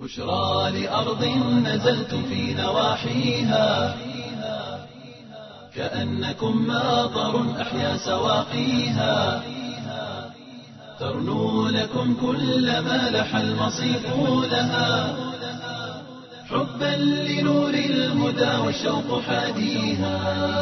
بشرى لأرض نزلتم في نواحيها كأنكم ماطر أحيا سواقيها ترنو لكم كل ما لح المصيف لها حبا لنور الهدى والشوق حاديها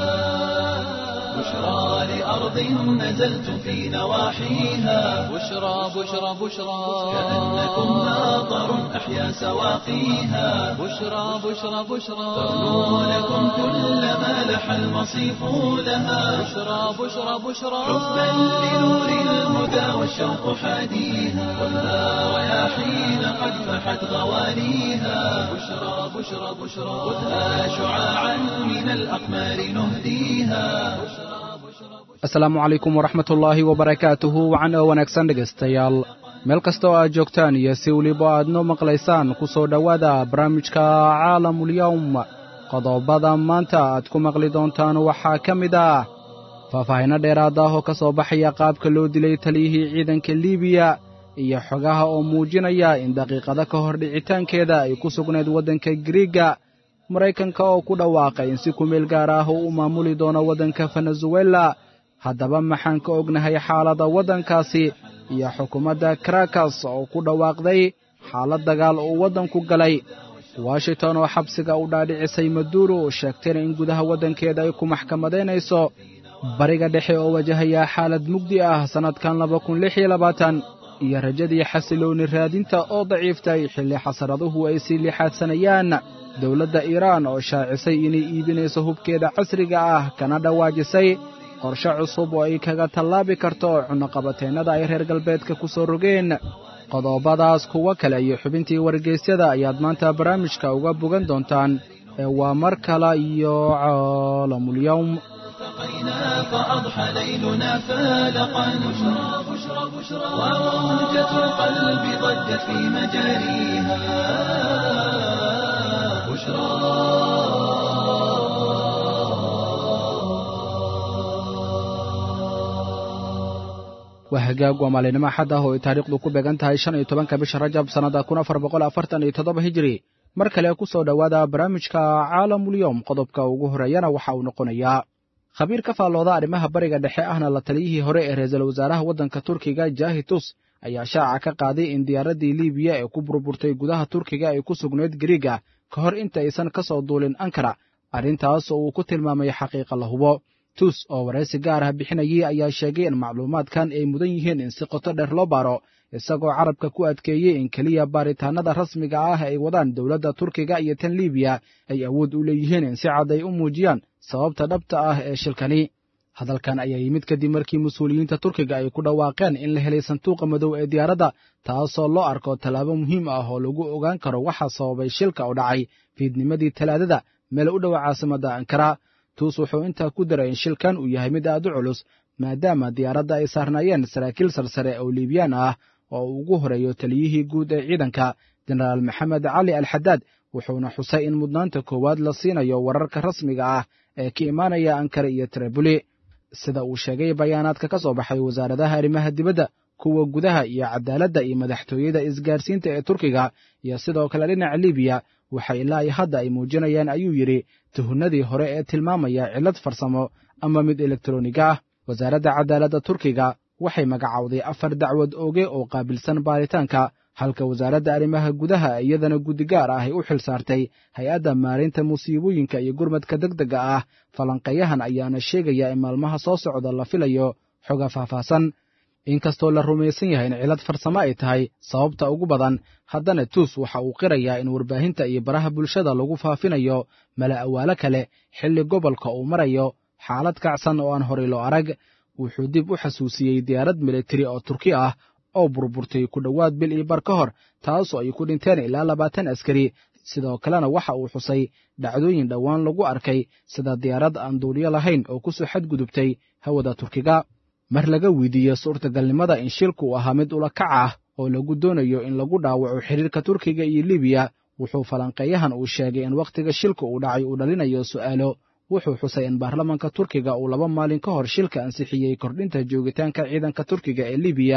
بشرى لأرض نزلتم في نواحيها بشرى بشرى بشرى كأنكم ماطر أحيا سواقيها بشرى بشرى بشرى ترنو لكم كل ما لح المصيف لها بشرى بشرى بشرى حبا لنور الهدى والشوق حاديها والنار رياحين قد فحت غواليها بشرى بشرى بشرى خذها شعاعا من الأقمار نهديها asalaamu calaykum waraxmat ullaahi wabarakaatuhu wacan oo wanaagsan dhegaystayaal meel kasta oo aad joogtaan iyo si weliba aad noo maqlaysaan ku soo dhowaada barnaamijka caalamulyawm qodobada maanta aad ku maqli doontaan waxaa ka mid ah faahfaahinno dheeraad ah oo ka soo baxaya qaabka loo dilay taliyihii ciidanka liibiya iyo xogaha oo muujinaya in daqiiqado ka hor dhicitaankeeda ay ku sugnayd waddanka giriiga maraykanka oo ku dhawaaqay in si kumeel gaar ah uu u maamuli doono waddanka venezuela haddaba maxaan ka ognahay xaaladda waddankaasi iyo xukuumadda karakas oo ku dhawaaqday xaalad dagaal uu waddanku galay washington oo xabsiga u dhaadhicisay maduuro sheegtayna in gudaha waddankeeda ay ku maxkamadaynayso bariga dhexe oo wajahaya xaalad mugdi ah sannadkan laba kun lix iyo labaatan iyo rajadii xasiloonni raadinta oo daciiftay xilli xasaraduhu ay sii lixaadsanayaan dowladda iiraan oo shaacisay inay iibinayso hubkeeda casriga ah kana dhawaajisay qorshe cusub oo ay kaga tallaabi karto cunnoqabateennada ay reer galbeedka ku soo rogeen qodobadaas kuwo kale iyo xubintii wargeysyada ayaad maanta barnaamijka uga bogan doontaan ee waa mar kale iyo caalamulyawm التقينا فأضحى ليلنا فالقا بشرى بشرى بشرى وموجة القلب ضجت في مجاريها بشرى waa hagaag waa maalinimo axad ah oo ay taariikhdu ku beegan tahay shan iyo tobanka bisha rajab sannada kun afar boqol afartan iyo toddoba hijiri mar kale ku soo dhowaada barnaamijka caalamulyoom qodobka ugu horeeyana waxa uu noqonayaa khabiir ka faallooda arrimaha bariga dhexe ahna la taliyihii hore ee ra-iisul wasaaraha waddanka turkiga jahitus ayaa shaaca ka qaaday in diyaaraddii liibiya ee ku burburtay gudaha turkiga ay ku sugnayd gariiga ka hor inta aysan ka soo duulin ankara arrintaas oo uu ku tilmaamay xaqiiqa la hubo tus oo waraysi gaar ah bixinayay ayaa sheegay in macluumaadkan ay mudan yihiin in si qoto dheer loo baaro isagoo carabka ku adkeeyey in keliya baaritaannada rasmiga ah ay wadaan dowladda turkiga iyo tan liibiya ay awood u leeyihiin in si cad ay u muujiyaan sababta dhabta ah ee shilkani hadalkan ayaa yimid kadib markii mas-uuliyiinta turkiga ay ku dhawaaqeen in la helay sanduuqa madow ee diyaaradda taasoo loo arko tallaabo muhiim ah oo lagu ogaan karo waxaa sababay shilka oo dhacay fiidnimadii talaadada meel u dhowa caasimadda ankara tuus wuxuu intaa ku daray in shilkan uu yahay mid aad u culus maadaama diyaaradda ay saarnaayeen saraakiil sarsare oo liibiyaan ah oo uu ugu horeeyo taliyihii guud ee ciidanka jenaraal maxamed cali alxadaad wuxuuna xusay in mudnaanta koowaad la siinayo wararka rasmiga ah ee ka imaanaya ankara iyo tribuli sida uu sheegay bayaanaadka ka soo baxay wasaaradaha arrimaha dibadda kuwa gudaha iyo cadaaladda iyo madaxtooyada isgaarsiinta ee turkiga iyo sidoo kale dhinaca libiya waxa ilaa iyo hadda ay muujinayaan ayuu yidhi tuhunadii hore ee tilmaamaya cillad farsamo ama mid elektroniga ah wasaaradda cadaaladda turkiga waxay magacowday afar dacwad oge oo qaabilsan baaritaanka halka wasaaradda arrimaha gudaha iyadana guddigaar ah ay u xil saartay hay-adda maalinta musiibooyinka iyo gurmadka degdega ah falanqeeyahan ayaana sheegaya in maalmaha soo socda la filayo xoga faahfaahsan inkastoo la rumaysan yahay in cillad farsamo ay tahay sababta ugu badan haddana tuus waxa uu qirayaa in warbaahinta iyo baraha bulshada lagu faafinayo mala awaalo kale xilli gobolka uu marayo xaalad kacsan oo aan horay loo arag wuxuu dib u xasuusiyey diyaarad militari oo turki ah oo burburtay ku dhowaad bil iyo bar ka hor taasoo ay ku dhinteen ilaa labaatan askari sidoo kalena waxa uu xusay dhacdooyin dhowaan lagu arkay sida diyaarad aan duuliyo lahayn oo ku soo xadgudubtay hawada turkiga mar laga weydiiye suurtagalnimada in shilku uu ahaa mid ula kac ah oo lagu doonayo in lagu dhaawaco xiriirka turkiga iyo libiya wuxuu falanqeeyahan uu sheegay in wakhtiga shilka uu dhacay uu dhalinayo su'aalo wuxuu xusay in baarlamanka turkiga uu laba maalin ka hor shilka ansixiyey kordhinta joogitaanka ciidanka turkiga ee libiya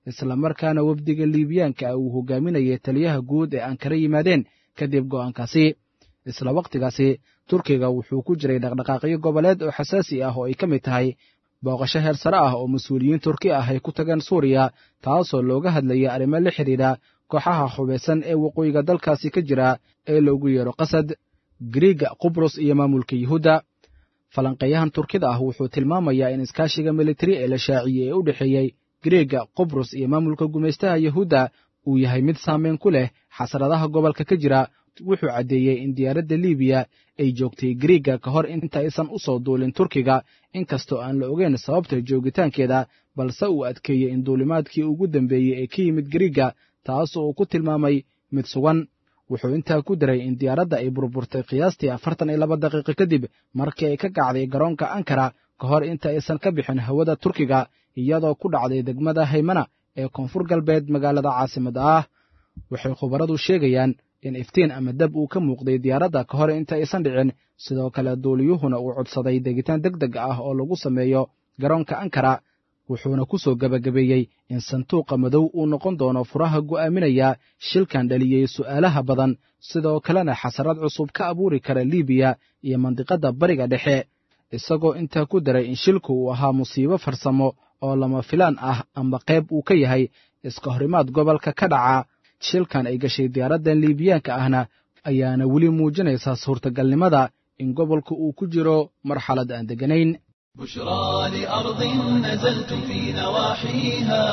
islamarkaana wafdiga liibiyaanka ah uu hogaaminayay taliyaha guud ee aan kala yimaadeen kadib go'aankaasi isla wakhtigaasi turkiga wuxuu ku jiray dhaqdhaqaaqyo goboleed oo xasaasi ah oo ay ka mid tahay booqasho heer sare ah oo mas-uuliyiin turki ah ay ku tageen suuriya taasoo looga hadlaya arrimo la xidhiidha kooxaha hubaysan ee waqooyiga dalkaasi ka jira ee loogu yeero qasad griiga qubrus iyo maamulka yuhuudda falanqeeyahan turkida ah wuxuu tilmaamayaa in iskaashiga militari ee la shaaciyey ee u dhexeeyey griiga qubrus iyo maamulka gumaystaha yuhuudda uu yahay mid saameyn ku leh xasradaha gobolka ka jira wuxuu caddeeyey in diyaaradda liibiya ay joogtay griiga ka hor inta aysan u soo duulin turkiga inkastoo aan la ogeyn sababta joogitaankeeda balse uu adkeeyey in duulimaadkii ugu dambeeyey ee ka yimid griiga taas uu ku tilmaamay mid sugan wuxuu intaa ku daray in diyaaradda ay burburtay qiyaastii afartan iyo laba daqiiqo kadib markii ay ka kacday garoonka ankara ka hor inta aysan ka bixin hawada turkiga iyadoo ku dhacday degmada haymana ee koonfur galbeed magaalada caasimadda ah waxay khubaradu sheegayaan in iftiin ama dab uu ka muuqday diyaaradda ka hor inta aysan dhicin sidoo kale duuliyuhuna uu codsaday degitaan deg deg ah oo lagu sameeyo garoonka ankara wuxuuna ku soo gebagabeeyey in sanduuqa madow uu noqon doono furaha go'aaminaya shilkan dhaliyey su'aalaha badan sidoo kalena xasarad cusub ka abuuri kara liibiya iyo mandiqadda bariga dhexe isagoo intaa ku daray in shilku uu ahaa musiibo farsamo oo lama filaan ah ama qayb uu ka yahay iska horimaad gobolka ka dhaca shilkan ay gashay diyaaraddan liibiyaanka ahna ayaana weli muujinaysaa suurtagalnimada in gobolka uu ku jiro marxalad aan degganayn بشرى لأرض نزلتم في نواحيها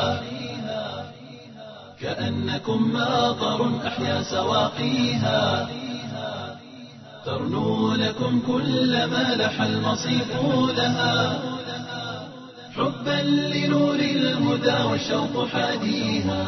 كأنكم ماطر أحيا سواقيها ترنو لكم كل ما لح المصيف لها حبا لنور الهدى والشوق حاديها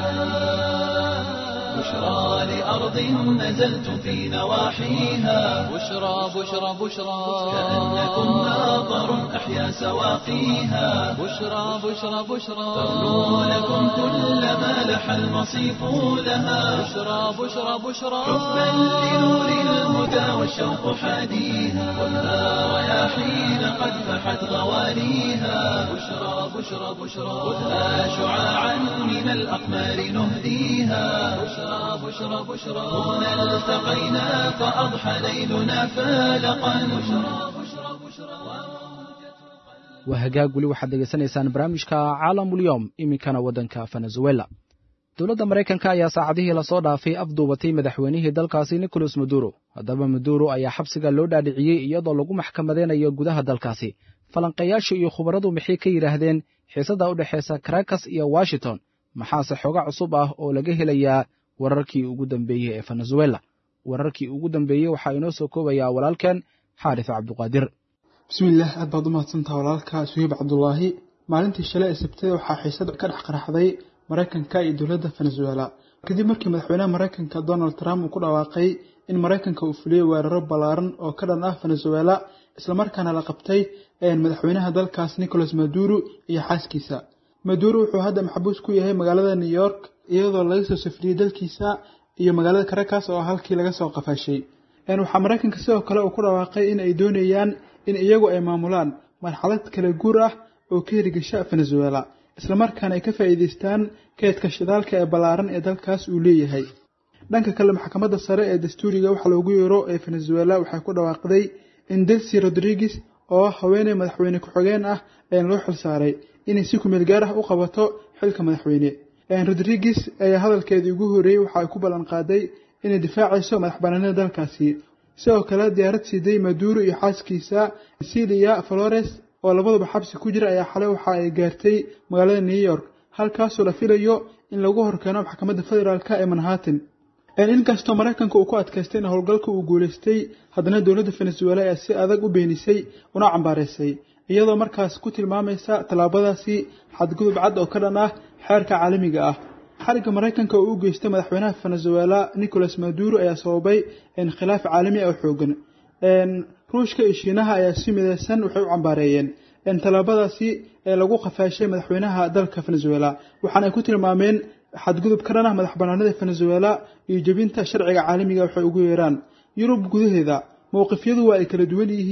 بشرى لأرض نزلتم في نواحيها بشرى بشرى بشرى كأنكم ماطر أحيا سواقيها بشرى بشرى بشرى ترنو لكم كل ما لح المصيف لها بشرى بشرى بشرى حبا لنور الهدى والشوق حاديها خذها رياحين قد فحت غوانيها بشرى بشرى بشرى خذها شعاعا من الأقمار نهديها بشرى بشرى بشرى هنا التقينا فأضحى ليلنا فالقا بشرى بشرى بشرى waa hagaag weli waxaad degeysanaysaan barnaamijka caalamulyoom iminkana waddanka venezuela dowladda maraykanka ayaa saacadihii lasoo dhaafay afduubatay madaxweynihii dalkaasi nicolas maduro haddaba maduro ayaa xabsiga loo dhaadhiciyey iyadoo lagu maxkamadeynayo gudaha dalkaasi falanqayaashu iyo khubaradu maxay ka yidhaahdeen xiisadda u dhexaysa karakas iyo washington maxaase xooga cusub ah oo laga helayaa wararkii ugu dambeeyey ee venezuela wararkii ugu dambeeyey waxaa inoo soo koobayaa walaalkeen xaarif cabduqaadir bismillaah aad baad u mahadsantaha walaalka suhiib cabdulaahi maalintii shalay ee sabtida waxaa xiisad ka dhex qaraxday maraykanka iyo dowladda venezuela kadib markii madaxweynaha maraykanka donald trump uu ku dhawaaqay in maraykanka uu fuliyey weeraro ballaaran oo ka dhan ah venezuela islamarkaana la qabtay madaxweynaha dalkaas nicolas maduro iyo xaaskiisa maduro wuxuu hadda maxbuus ku yahay magaalada new york iyadoo laga soo safriyey dalkiisa iyo magaalada caracas oo halkii laga soo qafaashay waxaa maraykanka sidoo kale uu ku dhawaaqay in ay doonayaan in iyagu ay maamulaan marxalad kala guur ah oo ka hirgasha venezuela islamarkaana ay ka faa'iidaystaan keedka shidaalka ee ballaaran ee dalkaas uu leeyahay dhanka kale maxkamadda sare ee dastuuriga waxa loogu yeero ee venezuela waxay ku dhawaaqday in delsi rodriguez oo ah haweeney madaxweyne ku-xigeen ah ayaan loo xilsaaray inay si kumeel gaar ah u qabato xilka madaxweyne rodriguez ayaa hadalkeedii ugu horreeyey waxa ay ku ballan qaaday inay difaacayso madax banaanida dalkaasi sidoo kale diyaarad siiday maduro iyo xaaskiisa cecilia flores oo labaduba xabsi ku jira ayaa xalay waxa ay gaartay magaalada new york halkaasoo la filayo in lagu horkeeno maxkamadda federaalka ee manhattan inkastoo maraykanka uu ku adkaystay in howlgalka uu guulaystay haddana dowladda venezuela ayaa si adag u beenisay una cambaareysay iyadoo markaas ku tilmaamaysa tallaabadaasi xadgudub cad oo ka dhan ah xeerka caalamiga ah xarigga maraykanka oo u geystay madaxweynaha venezuela nicolas maduro ayaa sababay khilaaf caalami ah oo xoogan ruushka iyo shiinaha ayaa si midaysan waxay u cambaareeyeen tallaabadaasi ee lagu qafaashay madaxweynaha dalka venezuela waxaana ay ku tilmaameen xadgudub ka dhan ah madax banaanida venezuela iyo jebinta sharciga caalamiga waxay ugu yeeraan yurub gudaheeda mowqifyadu waa ay kala duwan yihiin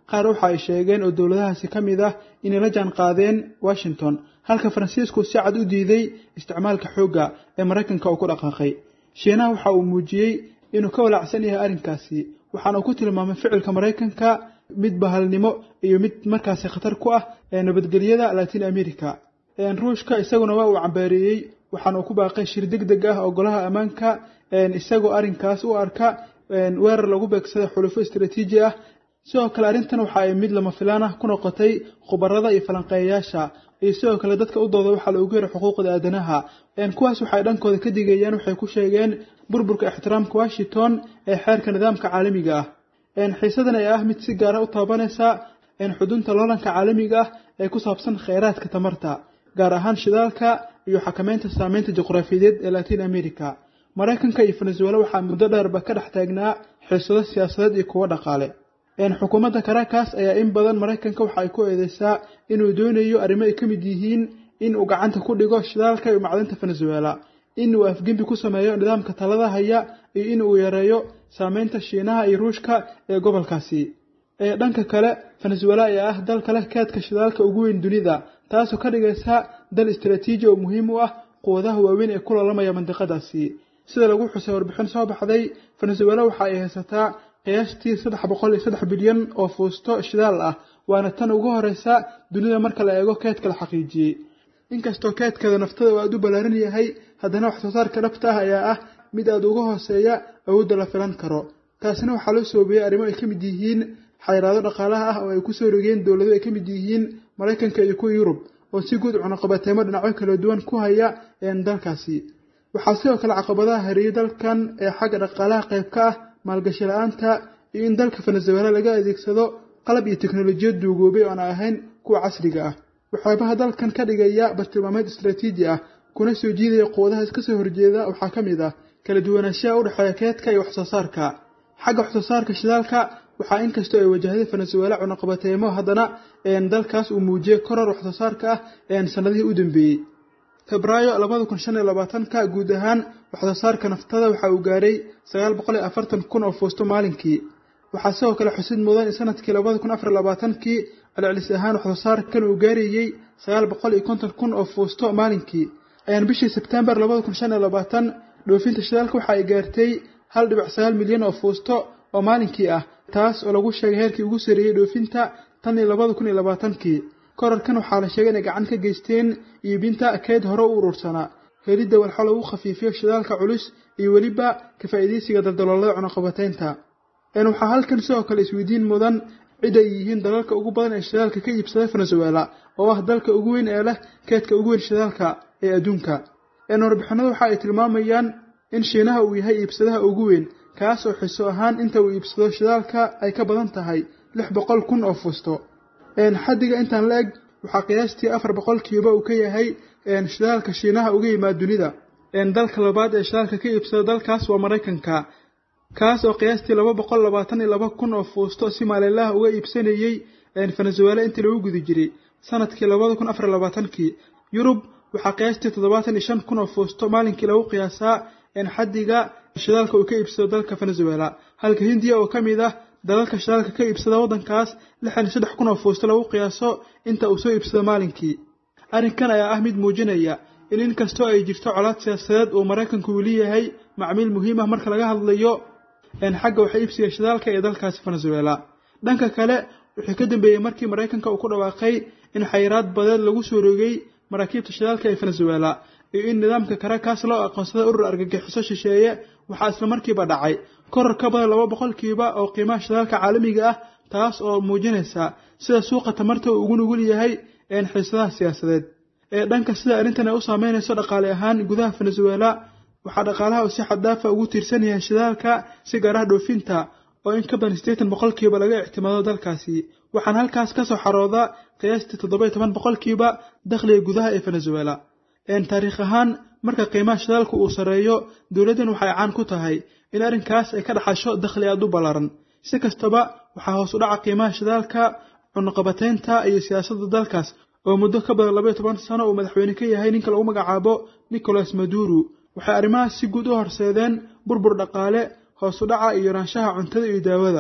qaar waxa ay sheegeen oo dowladahaasi ka mid ah inay la jaan qaadeen washington halka faransiisku si cad u diiday isticmaalka xoogga ee maraykanka uu ku dhaqaaqay shiinaha waxa uu muujiyey inuu ka walacsan yahay arrinkaasi waxaana uu ku tilmaamay ficilka maraykanka mid bahalnimo iyo mid markaasi khatar ku ah ee nabadgelyada latin america ruushka isaguna waa uu cambaariyey waxaana uu ku baaqay shir deg deg ah oo golaha ammaanka isagoo arrinkaas u arka weerar lagu beegsada xulufo istaraatiiji ah sidoo kale arrintan waxa ay mid lama filaan ah ku noqotay khubarada iyo falanqeeyayaasha iyo sidoo kale dadka u dooda waxaa loogu yeeray xuquuqda aadanaha kuwaas waxay dhankooda ka digayaan waxay ku sheegeen burburka ixtiraamka washington ee xeerka nidaamka caalamiga ah xiisadan ee ah mid si gaara u taabanaysa xudunta loolanka caalamiga ah ee ku saabsan kheyraadka tamarta gaar ahaan shidaalka iyo xakameynta saameynta juqraafiyadeed ee latin america maraykanka iyo venezuela waxaa muddo dheerba ka dhex taagnaa xiisado siyaasadeed iyo kuwo dhaqaale xukuumadda caracas ayaa in badan maraykanka waxa ay ku eedeysaa inuu doonayo arrimo ay ka mid yihiin in uu gacanta ku dhigo shidaalka iyo macdinta venezuela in uu afgembi ku sameeyo nidaamka talada haya iyo in uu yareeyo saameynta shiinaha iyo ruushka ee gobolkaasi dhanka kale venezuela ayaa ah dalka leh keedka shidaalka ugu weyn dunida taasoo ka dhigaysa dal istaraatiiji oo muhiim u ah quwadaha waaweyn ee ku loolamaya mandiqadaasi sida lagu xusay warbixin soo baxday venezuela waxa ay haysataa qiyaastii saddex boqol iyo saddex bilyan oo fuusto shidaal ah waana tan ugu horeysa dunida marka la eego keedka la xaqiijiyey inkastoo keedkeeda naftada uu aada u ballaaran yahay haddana wax soo saarka dhabta ah ayaa ah mid aada uga hooseeya awoodda la filan karo taasina waxaa loo soobiyey arrimo ay ka mid yihiin xayiraado dhaqaalaha ah oo ay kusoo rogeen dowlado ay ka mid yihiin maraykanka iyo kuwa yurub oo si guud cunaqabateemo dhinacyo kala duwan ku haya dalkaasi waxaa sidoo kale caqabadaha hareeyey dalkan ee xagga dhaqaalaha qayb ka ah maalgashi la-aanta iyo in dalka venezuela laga adeegsado qalab iyo teknolojiyad duugoobay oona ahayn kuwa casriga ah waxyaabaha dalkan ka dhigaya bartilmaameed istaraatiiji ah kuna soo jiidaya quwadaha iska soo horjeeda waxaa ka mid ah kala duwanaanshaha u dhexeeya keedka iyo waxsoo saarka xagga waxsoo saarka shidaalka waxaa inkastoo ay wajahday venezuela cunaqabateemo haddana dalkaas uu muujiyey koror waxsoo saarka ah sanadihii u dambeeyey febraayo labada kun shan iyo labaatanka guud ahaan waxsoo saarka naftada waxa uu gaaray sagaal boqol iyo afartan kun oo fuusto maalinkii waxaa sidoo kale xusid mudan in sanadkii labada kun afar labaatankii celcelis ahaan waxsoo saarkan uu gaarayey sagaal boqol iyo konton kun oo fuusto maalinkii ayaan bishii sebtembar labada kun shan iyo labaatan dhoofinta shidaalka waxa ay gaartay hal dhibic sagaal milyan oo fuusto oo maalinkii ah taas oo lagu sheegay heerkii ugu sareeyey dhoofinta tan iyo labada kun iyo labaatankii korarkan waxaa la sheegay inay gacan ka geysteen iibinta keyd hore u urursanaa helidda walxo lagu khafiifiyo shidaalka culus iyo weliba ka faa'iidaysiga daldaloolada cunaqabateynta waxaa halkan sidoo kale isweydiin mudan cid ay yihiin dalalka ugu badan ee shidaalka ka iibsada venezuela oo ah dalka ugu weyn ee leh keedka ugu weyn shidaalka ee adduunka warbixinadu waxa ay tilmaamayaan in shiinaha uu yahay iibsadaha ugu weyn kaas oo xiso ahaan inta uu iibsado shidaalka ay ka badan tahay lix boqol kun oo fuusto xaddiga intaan la eg waxaa qiyaastii afar boqolkiiba uu ka yahay shidaalka shiinaha uga yimaad dunida dalka labaad ee shidaalka ka iibsada dalkaas waa maraykanka kaas oo qiyaastii laba boqol labaatan iyo laba kun oo fuusto si maalinlaha uga iibsanayey venezuela intii lagu guda jiray sanadkii labada kun afar labaatankii yurub waxaa qiyaastii toddobaatan iyo shan kun oo fuusto maalinkii lagu qiyaasaa xaddiga shidaalka uu ka iibsado dalka venezuela halka hindiya oo ka mid ah dalalka shidaalka ka iibsada waddankaas lixdan iyo saddex kun oo fuusto lagu qiyaaso inta uu soo iibsado maalinkii arrinkan ayaa ah mid muujinaya in inkastoo ay jirto colaad siyaasadeed uu maraykanku weli yahay macmiil muhiim ah marka laga hadlayo xagga waxa iibsiga shidaalka ee dalkaasi venezuela dhanka kale wixii ka dambeeyey markii maraykanka uu ku dhawaaqay in xayiraad badeed lagu soo rogay maraakiibta shidaalka ee venezuela iyo in nidaamka caracas loo aqoonsaday urur argagixiso shisheeye waxaa isla markiiba dhacay koror ka badan laba boqolkiiba oo qiimaha shidaalka caalamiga ah taas oo muujinaysa sida suuqa tamarta uu ugu nugul yahay xiisadaha siyaasadeed ee dhanka sida arrintan ay u saameynayso dhaqaale ahaan gudaha venezuela waxaa dhaqaalaha uu si xaddaafa ugu tiirsan yahay shidaalka si gaaraha dhoofinta oo in ka badan siddeetan boqolkiiba laga ictimaado dalkaasi waxaana halkaas ka soo xarooda qiyaastii toddoba iyo toban boqolkiiba dakhliga gudaha ee venezuela taariikh ahaan marka qiimaha shidaalka uu sarreeyo dowladdan waxay caan ku tahay in arrinkaas ay ka dhaxasho dakhli aad u ballaaran si kastaba waxaa hoos u dhaca qiimaha shidaalka cunaqabateynta iyo siyaasadda dalkaas oo muddo ka badan labaiyo toban sano uu madaxweyne ka yahay ninka lagu magacaabo nicolas maduro waxay arrimahaas si guud u horseedeen burbur dhaqaale hoos u dhaca iyo yaraanshaha cuntada iyo daawada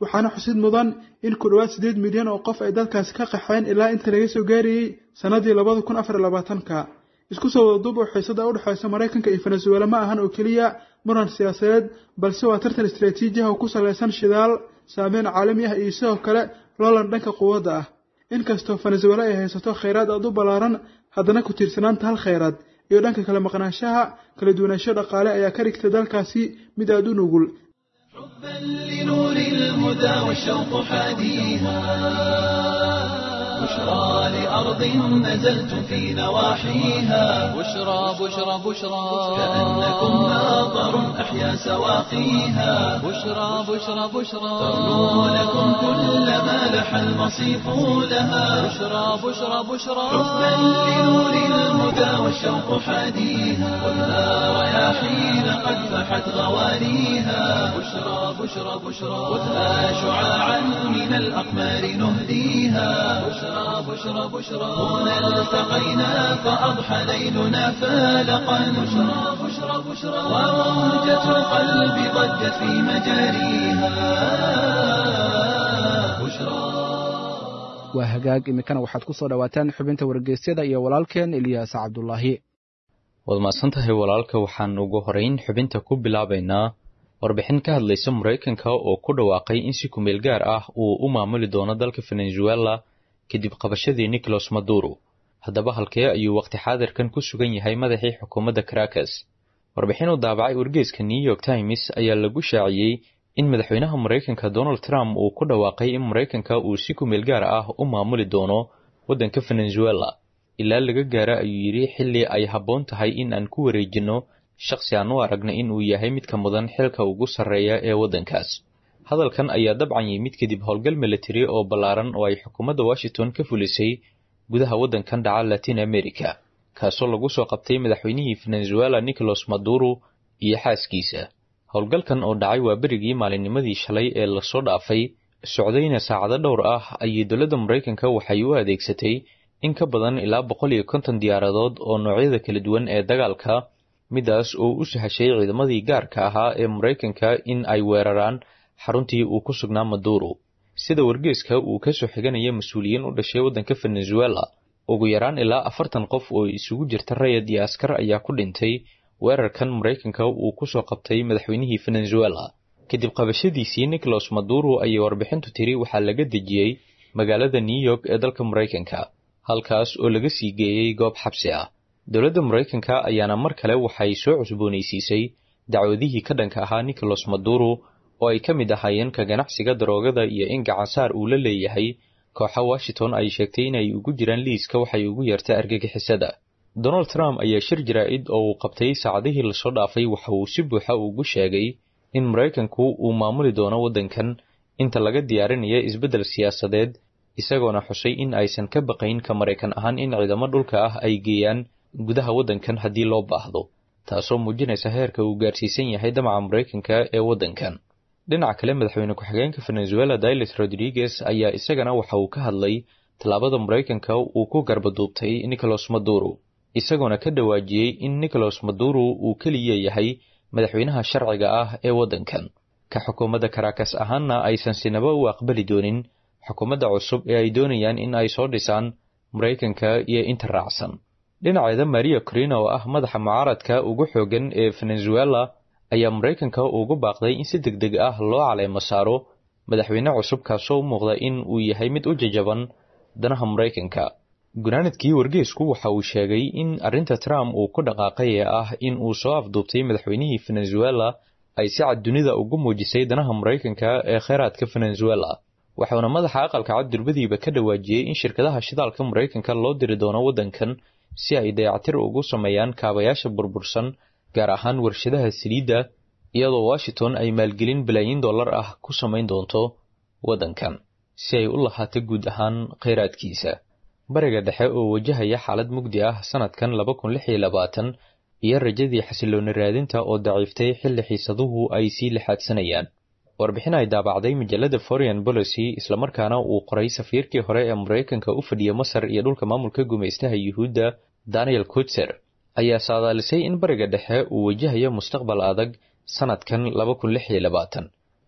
waxaana xusid mudan in ku dhowaad siddeed milyan oo qof ay dalkaasi ka qaxeen ilaa inta laga soo gaarayey sannadii labada kun afar iyo labaatanka isku soo wadaduub oo xiisada u dhexaysa maraykanka iyo venezuela ma ahan oo keliya muran siyaasadeed balse waa tartan istaraatiiji ah oo ku salaysan shidaal saameyn caalami ah iyo sidoo kale loolan dhanka quwadda ah inkastoo venezuela ay haysato khayraad aad u ballaaran haddana ku tiirsanaanta hal khayraad iyo dhanka kale maqnaanshaha kala duwanaansho dhaqaale ayaa ka dhigta dalkaasi mid aad u nugul حبا لنور الهدى والشوق حاديها بشرى لأرض نزلت في نواحيها بشرى بشرى بشرى كأنكم ناظر أحيا سواقيها بشرى بشرى بشرى ترنو لكم كل ما لح المصيف لها بشرى بشرى بشرى حبا لنور الهدى والشوق حاديها خذها رياحين قد فحت غوانيها بشرى بشرى بشرى خذها شعاعا من الأقمار نهديها بشرى بشرى بشرى هنا التقينا فأضحى ليلنا فالقا بشرى بشرى بشرى وموجة القلب ضجت في مجاريها بشرى waa hagaag iminkana waxaad ku soo dhowaataan xubinta wargeysyada iyo walaalkeen eliyaas cabdulaahi waad mahadsan tahay walaalka waxaan ugu horeyn xubinta ku bilaabaynaa warbixin ka hadlaysa maraykanka oo ku dhawaaqay in si kumeel gaar ah uu u maamuli doono dalka venezuela kadib qabashadii nicolas maduro haddaba halkee ayuu waqti xaadirkan ku sugan yahay madaxii xukuumadda caracas warbixin uu daabacay wargeeska new york times ayaa lagu shaaciyey in madaxweynaha maraykanka donald trump uu ku dhawaaqay in maraykanka uu si kumeel gaar ah u maamuli doono waddanka venezuela ilaa laga gaara ayuu yidhi xilli ay habboon tahay in aan ku wareejinno shakhsi aan u aragna in uu yahay midka mudan xilka ugu sarreeya ee waddankaas hadalkan ayaa dabcan yimid kadib howlgal military oo ballaaran oo ay xukuumadda washington ka fulisay gudaha waddankan dhaca latin america kaasoo lagu soo qabtay madaxweynihii venezuela nicolas maduro iyo xaaskiisa howlgalkan oo dhacay waa berigii maalinnimadii shalay ee lasoo dhaafay socdayna saacado dhowr ah ayay dowladda maraykanka waxay u adeegsatay in ka badan ilaa boqol iyo konton diyaaradood oo noocyada kala duwan ee dagaalka midaas oo u sahashay ciidamadii gaarka ahaa ee maraykanka in ay weeraraan xaruntii uu ku sugnaa maduro sida wargeeska uu ka soo xiganaya mas-uuliyiin u dhashay waddanka venezuela ugu yaraan ilaa afartan qof oo isugu jirta rayad iyo askar ayaa ku dhintay weerarkan maraykanka uu ku soo qabtay madaxweynihii venezuela kadib qabashadiisii nicolas maduro ayay warbixintu tiri waxaa laga dejiyey magaalada new york ee dalka maraykanka halkaas oo laga sii geeyey goob xabsi ah dowladda maraykanka ayaana mar kale waxay soo cusboonaysiisay dacwadihii ka dhanka ahaa nicolas maduro oo ay ka mid ahaayeen ka ganacsiga daroogada iyo in gacansaar uu la leeyahay kooxa washington ay sheegtay inay ugu jiraan liiska waxay ugu yeerta argagixisada donald trump ayaa shir jaraa'id oo uu qabtay saacadihii lasoo dhaafay waxa uu si buuxa ugu sheegay in maraykanku uu maamuli doono waddankan inta laga diyaarinayo isbeddel siyaasadeed isagoona xusay in aysan ka baqayn ka maraykan ahaan in ciidamo dhulka ah ay geeyaan gudaha waddankan haddii loo baahdo taasoo muujinaysa heerka uu gaarsiisan yahay damaca maraykanka ee waddankan dhinaca kale madaxweyne ku-xigeenka venezuela dailes rodriguez ayaa isagana waxa uu ka hadlay tallaabada maraykanka uu ku garbaduubtay nicolas maduro isagoona ka dhawaajiyey in nicolas maduro uu keliya yahay madaxweynaha sharciga ah ee waddankan ka xukuumadda caracas ahaanna aysan sinaba u aqbali doonin xukuumadda cusub ee ay doonayaan in ay soo dhisaan maraykanka iyo inta raacsan dhinaceeda maria corina oo ah madaxa mucaaradka ugu xooggan ee venezuela ayaa maraykanka ugu baaqday in si deg deg ah loo caleemo saaro madaxweyne cusub kaasoo u muuqda in uu yahay mid u jajaban danaha maraykanka gunaanadkii wargeesku waxa uu sheegay in arrinta trump uu ku dhaqaaqay ee ah in uu soo afduubtay madaxweynihii venezuela ay si cad dunida ugu muujisay danaha maraykanka ee kheyraadka venezuela waxauna madaxa aqalka cad durbadiiba ka dhawaajiyey in shirkadaha shidaalka maraykanka loo diri doono waddankan si ay dayactir ugu sameeyaan kaabayaasha burbursan gaar ahaan warshadaha saliidda iyadoo washington ay maalgelin balaayiin dollar ah ku samayn doonto waddankan si ay u lahaato guud ahaan kheyraadkiisa bariga dhexe oo wajahaya xaalad mugdi ah sanadkan laba kun lix iyo labaatan iyo rajadii xasilooni raadinta oo daciiftay xilli xiisaduhu ay sii lixaadsanayaan warbixin ay daabacday majallada foreign policy islamarkaana uu qoray safiirkii hore ee maraykanka u fadhiya masar iyo dhulka maamulka gumaystaha yuhuudda daniel kutser ayaa saadaalisay in bariga dhexe uu wajahayo mustaqbal adag sanadkan laba kun lix iyo labaatan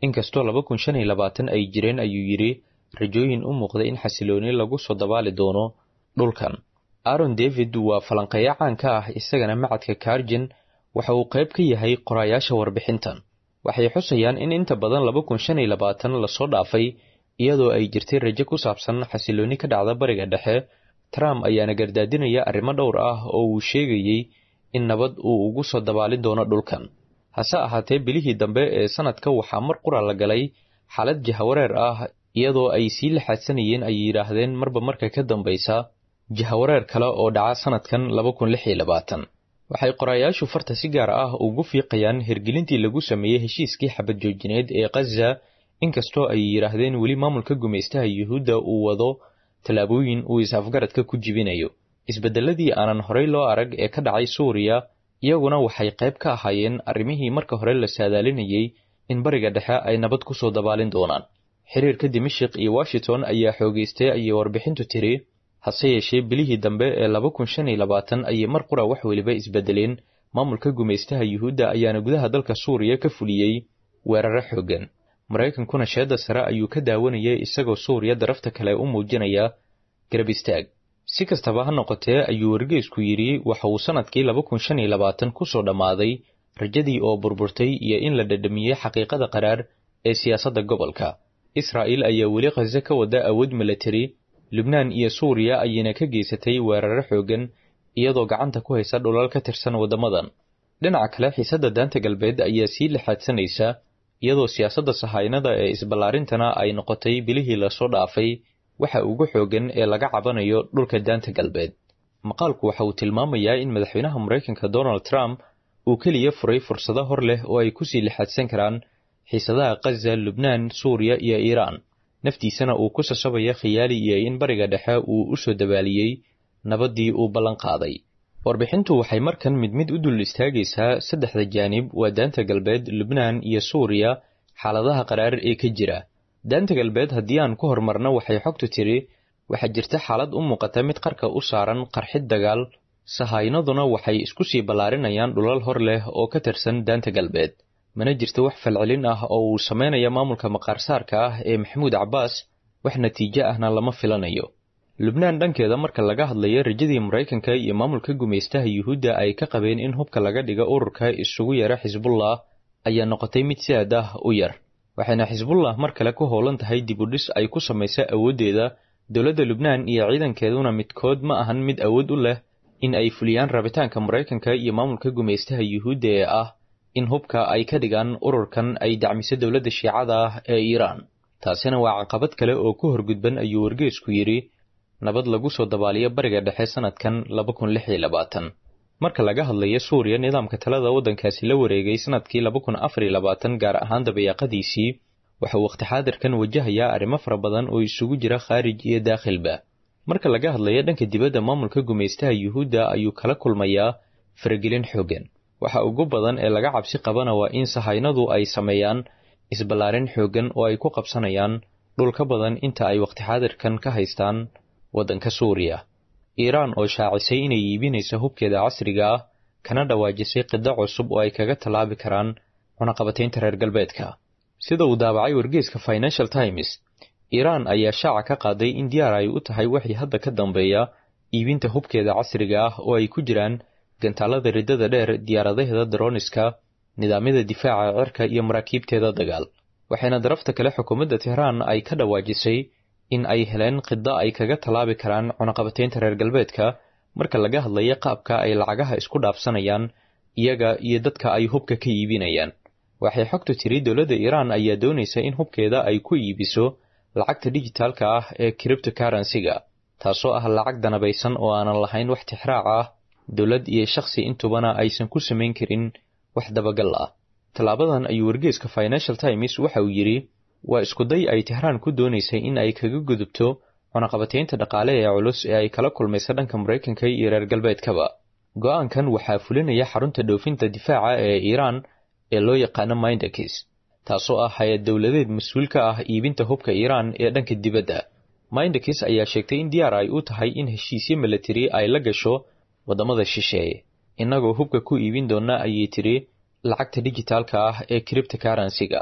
inkastoo laba kun shan iyo labaatan ay jireen ayuu yidhi rajooyin u muuqda in xasilooni lagu soo dabaali doono dhulkan aaron david waa falanqeeyo caan ka ah isagana macadka karjin waxa uu qayb ka yahay qoraayaasha warbixintan waxay xusayaan in inta badan laba kun shan iyo labaatan lasoo dhaafay iyadoo ay jirtay rajo ku saabsan xasilooni ka dhacda bariga dhexe trump ayaana gardaadinaya arrimo dhowr ah oo uu sheegayey in nabad uu ugu soo dabaalin doono dhulkan hase ahaatee bilihii dambe ee sanadka waxaa mar qura la galay xaalad jahawareer ah iyadoo ay sii laxaadsanayeen ay yidhaahdeen marba marka ka dambaysa jahawareer kale oo dhaca sanadkan laba kun lix iyo labaatan waxay qoraayaashu farta si gaar ah ugu fiiqayaan hirgelintii lagu sameeyey heshiiskii xabad joojineed ee khaza inkastoo ay yidhaahdeen weli maamulka gumaystaha yuhuudda uu wado tallaabooyin uu is-afgaradka ku jibinayo isbeddeladii aanan horey loo arag ee ka dhacay suuriya iyaguna waxay qayb ka ahaayeen arrimihii marka hore la saadaalinayey in bariga dhexe ay nabad ku soo dabaalin doonaan xiriirka dimashik iyo washington ayaa xoogeystay ayay warbixintu tiri hase yeeshee bilihii dambe ee laba kun shan iyo labaatan ayay mar qura wax weliba isbedeleen maamulka gumaystaha yuhuudda ayaana gudaha dalka suuriya ka fuliyey weeraro xooggan maraykankuna sheedda sare ayuu ka daawanayay isagoo suuriya darafta kale u muujinaya garab istaag si kastaba ha noqotee ayuu wargeysku yidhi waxa uu sannadkii laba kun shan iyo labaatan ku soo dhammaaday rajadii oo burburtay iyo in la dhadhamiyey xaqiiqada qaraar ee siyaasadda gobolka israa'iil ayaa weli khaze ka wada awood milatari lubnaan iyo suuriya ayayna ka geysatay weeraro xooggan iyadoo gacanta ku haysa dhulal ka tirsan waddamadan dhinaca kale xiisadda daanta galbeed ayaa sii lixaadsanaysa iyadoo siyaasadda sahaynada ee isballaarintana ay noqotay bilihii lasoo dhaafay waxa ugu xooggan ee laga cabanayo dhulka daanta galbeed maqaalku waxa uu tilmaamayaa in madaxweynaha maraykanka donald trump uu keliya furay fursado hor leh oo ay kusii lixaadsan karaan xiisadaha khaza lubnaan suuriya iyo iiraan naftiisana uu ku sasabaya khiyaali iyo in bariga dhexe uu u soo dabaaliyey nabaddii uu ballan qaaday warbixintu waxay markan mid mid u dul istaagaysaa saddexda jaanib waa daanta galbeed lubnaan iyo suuriya xaaladaha qaraar ee ka jira daanta galbeed haddii aan ku horumarno waxay xogtu tiri waxaa jirta xaalad u muuqata mid qarka u saaran qarxid dagaal sahaynaduna waxay isku sii ballaarinayaan dhulal hor leh oo ka tirsan daanta galbeed mana jirto wax falcelin ah oo uu samaynaya maamulka maqaarsaarka ah ee maxamuud cabbaas wax natiijo ahna lama filanayo lubnaan dhankeeda marka laga hadlayo rajadii maraykanka iyo maamulka gumaystaha yuhuudda ay ka qabeen in hubka laga dhiga ururka isugu yara xisbullah ayaa noqotay mid si aad ah u yar waxayna xisbullah mar kale ku howlan tahay dib u dhis ay ku samaysa awooddeeda dowladda lubnaan iyo ciidankeeduna midkood ma ahan mid awood u leh in ay fuliyaan rabitaanka maraykanka iyo maamulka gumaystaha yuhuudda ee ah in hubka ay ka dhigaan ururkan ay dacmiso dowladda shiicada ah ee iiraan taasina waa caqabad kale oo ku horgudban ayuu wargeysku yidhi nabad lagu soo dabaaliyo bariga dhexe sanadkan laba kun lix iyo labaatan marka laga hadlayo suuriya nidaamka talada waddankaasi la wareegay sanadkii laba kun afar iyo labaatan gaar ahaan dabayaaqadiisii waxa uu wakhti xaadirkan wajahayaa arrimo fara badan oo isugu jira khaarij iyo daakhilba marka laga hadlayo dhanka dibadda maamulka gumaystaha yuhuudda ayuu kala kulmayaa faragelin xooggan waxa ugu badan ee laga cabsi qabana waa in sahaynadu ay sameeyaan isballaarin xooggan oo ay ku qabsanayaan dhul ka badan inta ay wakhti xaadirkan ka haystaan waddanka suuriya iiraan oo shaacisay inay iibinayso hubkeeda casriga ah kana dhawaajisay qiddo cusub oo ay kaga tallaabi karaan cunaqabataynta reer galbeedka sida uu daabacay wargeyska financial times iiraan ayaa shaaca ka qaaday in diyaar ay u tahay wixii hadda ka dambeeya iibinta hubkeeda casriga ah oo ay ku jiraan gantaalada riddada dheer diyaaradaheeda daroniska nidaamyada difaaca cirka iyo maraakiibteeda dagaal waxayna darafta kale xukuumadda tehraan ay ka dhawaajisay in ay heleen qiddo ay kaga tallaabi karaan cunaqabataynta reer galbeedka marka laga hadlayo qaabka ay lacagaha isku dhaafsanayaan iyaga iyo dadka ay hubka ka iibinayaan waxay xogtu tiri dowladda iiraan ayaa doonaysa in hubkeeda ay ku iibiso lacagta dijitaalka ah ee criptokaransiga taasoo ah lacag danabaysan oo aanan lahayn wax tixraac ah dowlad iyo shakhsi intubana aysan ku samayn karin wax dabagal ah tallaabadan ayuu wargeeska financial times waxa uu yidhi waa iskuday ay tehraan ku doonaysay in ay kaga gudubto cunaqabataynta dhaqaale ee culus ee ay kala kulmaysa dhanka maraykanka iyo reer galbeedkaba go'aankan waxaa fulinaya xarunta dhoofinta difaaca ee iiraan ee loo yaqaano mindakis taasoo ah hay-ad dowladeed mas-uul ka ah iibinta hubka iiraan ee dhanka dibadda mindakis ayaa sheegtay in diyaar ay u tahay in heshiisyo milatari ay la gasho waddamada shisheeye innagoo hubka ku iibin doona ayay tiri lacagta dijitaalka ah ee criptokaransiga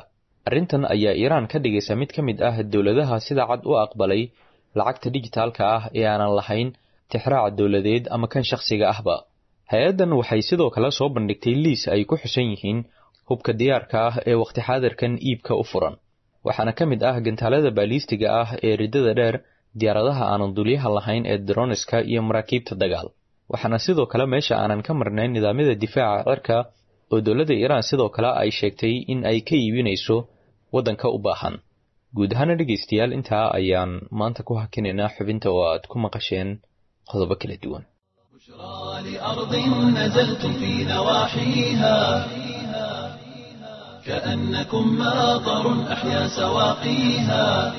arrintan ayaa iiraan ka dhigaysa mid ka mid ah dowladaha sida cad u aqbalay lacagta dijitaalka ah ee aanan lahayn tixraaca dowladeed ama kan shakhsiga ahba hay-addan waxay sidoo kale soo bandhigtay liis ay ku xusan yihiin hubka diyaarka ah ee waqti xaadirkan iibka u furan waxaana ka mid ah gantaalada baaliistiga ah ee riddada dheer diyaaradaha aanan dulyaha lahayn ee droniska iyo maraakiibta dagaal waxaana sidoo kale meesha aanan ka marnayn nidaamyada difaaca cirka oo dowladda iiraan sidoo kale ay sheegtay in ay ka iibinayso waddanka u baahan guud ahaana dhegaystayaal intaa ayaan maanta ku hakinaynaa xubinta oo aad ku maqasheen qodobo kala duwan لأرض نزلتم في نواحيها كأنكم ماطر أحيا سواقيها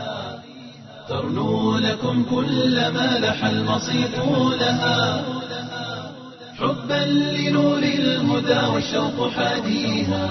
ترنو لكم كل ما لح المصيف لها حبا لنور الهدى والشوق حاديها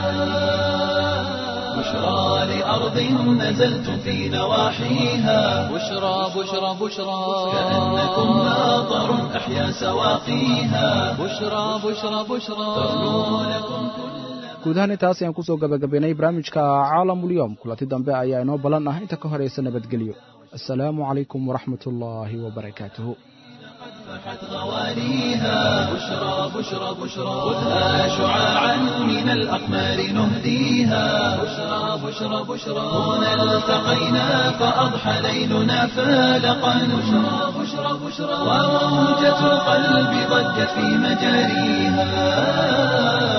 بشرى لأرض نزلتم في نواحيها بشرى بشرى بشرى كأنكم ماطر أحيا سواقيها بشرى بشرى بشرى ترنو لكم guud ahaan intaas ayaan kusoo gabagabaynay barnaamijka caalamulyoom kulanti dambe ayaa inoo ballan ah inta ka horaysa nabadgelyo assalaamu calaykum waraxmat ullaahi wabarakaatuhu فحت غواليها بشرى بشرى بشرى خذها شعاعا من الأقمار نهديها بشرى بشرى بشرى هنا التقينا فأضحى ليلنا فالقا بشرى بشرى بشرى وموجة القلب ضجت في مجاريها